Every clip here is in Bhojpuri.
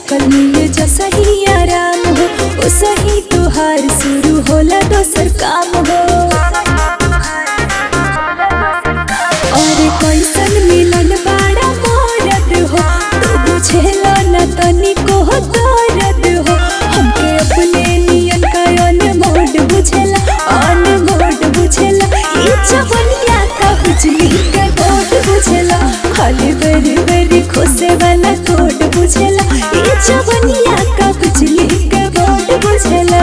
ठोकर मिले जैसा ही आराम हो ओ सही तोहार शुरू होला दोसर काम हो और कैसन मिलन बाड़ा मोरद हो तू बुझेला न तनिको हो दर्द हो हमके अपने नियन का अनमोड बुझेला अनमोड बुझेला ई जवनिया का बिजली के बोर्ड बुझेला खाली बेरी बेरी खोसे वाला कोड बुझेला ई जवनिया का बिजली के बोर्ड बुझेला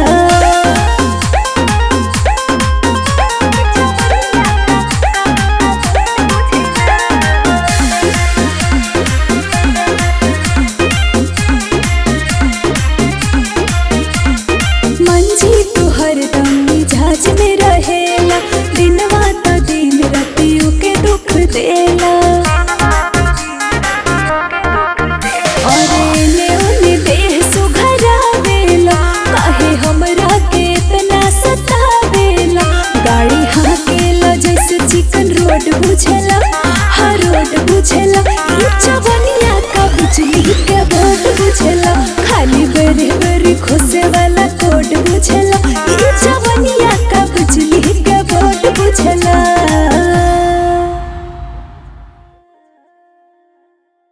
मंजी तू हरदम मिजाज में रहेला दिनवा त दिन रतियों के दुख देला